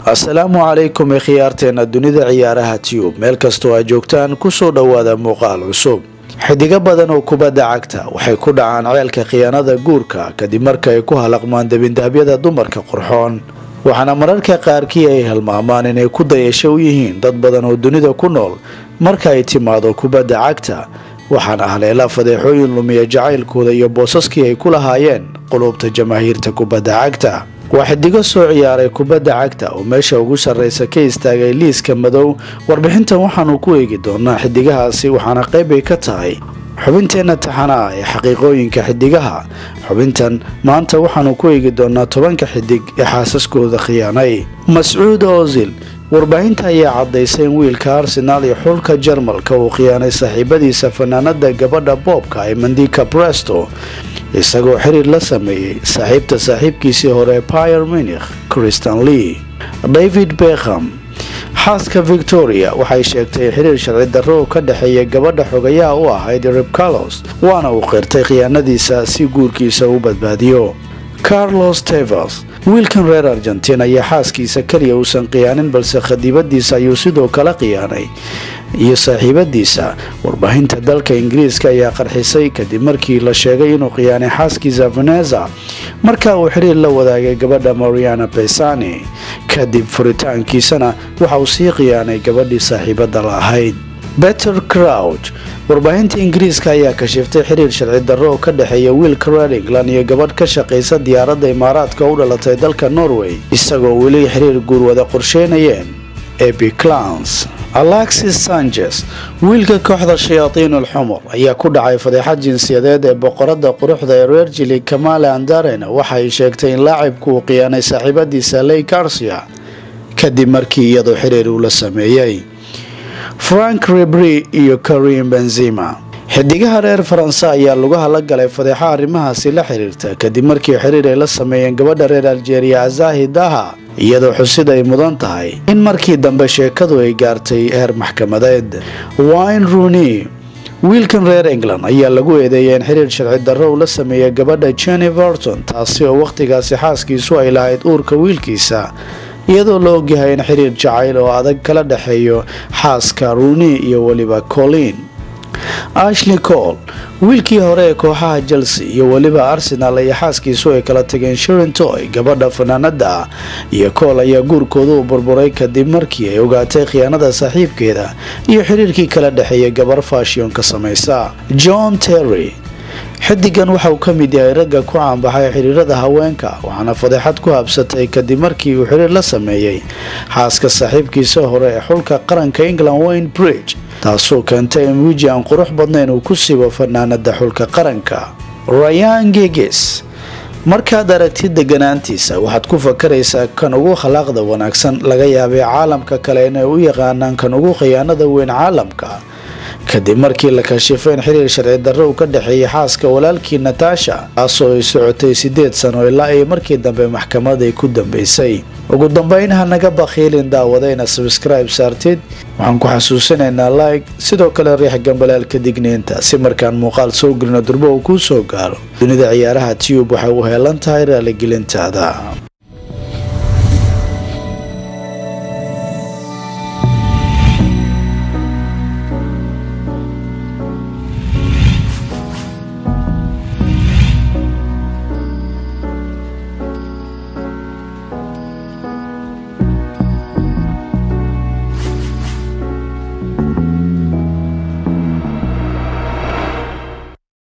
asalaamu calaykum khiyaarteena dunida ciyaaraha tiyub meel kastoo aad joogtaan kusoo dhowaada muuqaal cusub xidigo badan oo kubadda cagta waxay ku dhacaan ceelka khiyaanada guurka kadib marka ay ku halaqmaan debindahabyada dumarka qurxoon waxaana mararka qaarkii ay halmaamaan inay ku dayasho u yihiin dad badan oo dunida ku nool marka ay timaado kubadda cagta waxaana haleela fadeexooyin lumiya jacaylkooda iyo boosaskii ay ku lahaayeen qulubta jamaahiirta kubadda cagta waa xidigo soo ciyaaray kubadda cagta oo meesha ugu sarreysa ka istaagay liiska madow warbixintan waxaanu ku eegi doonaa xidigahaasi waxaana qayb ay ka tahay xubinteenna taxana ah ee xaqiiqooyinka xidigaha xubintan maanta waxaanu ku eegi doonaa tobanka xidig ee xaasaskooda khiyaanay mascuud ozil warbaahinta ayaa cadaysay in wiilka arsenaal iyo xulka jarmalka uu khiyaanay saaxiibadiisa fanaanada gabadha boobka ee mandika bresto isagoo xiriir la sameeyey saaxiibta saaxiibkiisii hore pier munikh christian lee david bekham xaaska victoria waxay sheegtay xiriir sharci darro oo ka dhexeeya gabadha xogayaha u ahayd rib carlos waana uu qirtay khiyaanadiisa si guurkiisa u badbaadiyo carlos tevers wiilkan reer argentin ayaa xaaskiisa keliya uusan khiyaanin balse khadiibadiisa ayuu sidoo kale khiyaanay iyo saaxiibadiisa warbaahinta dalka ingiriiska ayaa qarxisay kadib markii la sheegay inuu khiyaanay xaaskiisa veneza marka uu xiriir la wadaagay gabadha mariana besani kadib furitaankiisana waxa uu sii khiyaanay gabadhii saaxiibada la ahayd beter crouch warbaahinta ingiriiska ayaa kashiftay xiriir sharci darro oo ka dhexeeya wiilka reer england iyo gabadh ka shaqaysa diyaaradda imaaraadka u dhalatay dalka norway isagoo weli xiriir guur wada qorsheynayeen epiclans alexis sanchez wiilka kooxda shayaatiinul xumur ayaa ku dhacay fadeexad jinsiyadeed ee boqorada quruxda ee reer jili kamale andarena waxa ay sheegtay in laacibku uu khiyaanay saaxiibadiisa ley garcia kadib markii iyadoo xiriir uu la sameeyey frank ribri iyo karim benzima xidigaha reer faranse ayaa lugaha la galay fadeexo arrimahaasi la xiriirta kadib markii xiriir ay la sameeyeen gabadha reer aljeeriya azahi daha iyadoo xusid ay mudan tahay in markii dambe sheekadu ay gaartay heer maxkamadeed wine rooney wiilkan reer england ayaa lagu eedeeyay in xiriir sharci darro uu la sameeyay gabadha jenny verton taasi oo wakhtigaasi xaaskiisu ay lahayd uurka wiilkiisa iyadoo la ogyahay in xiriir jacayl oo adag kala dhexeeyo xaaska rooney iyo weliba colin ashley cole wiilkii hore ee kooxaha chelsea iyo weliba arsenal iyo xaaskiisu ay kala tageen shirintoy gabadha fanaanada ah iyo cole ayaa guurkooda u burburay kadib markii ay ogaatay khiyaanada saaxiibkeeda iyo xiriirkii kala dhexeeya gabar faashiyonka samaysa john terry xidigan waxa uu ka mid yahay ragga ku caanbaxay xiriirada haweenka waxaana fadeexad ku habsatay kadib markii uu xiriir la sameeyey xaaska saaxiibkiisa hore ee xulka qaranka england wayne bridge taasoo keentay in wiji aan qurux badnayn uu ku sibo fanaanada xulka qaranka rayan geges markaad aragtid deganaantiisa waxaad ku fakaraysaa kan ugu khalaaqda wanaagsan laga yaabay caalamka kale inay u yaqaanaan kan ugu khiyaanada weyn caalamka kadib markii la kashifay in xiriir sharci darro uu ka dhexeeyay xaaska walaalkii natasha taasoo ay socotay sideed sano ilaa ay markii dambe maxkamaday ku dambeysay ugu dambeyn ha naga bakhiilin daawadayna sabskribe saartid waxaan ku xasuusinaynaa like sidoo kale riix gambalaalka digniinta si markaan muuqaal soo gelino durbo uu kuu soo gaaro dunida ciyaaraha tiyub waxay u heelan tahay raaligelintaada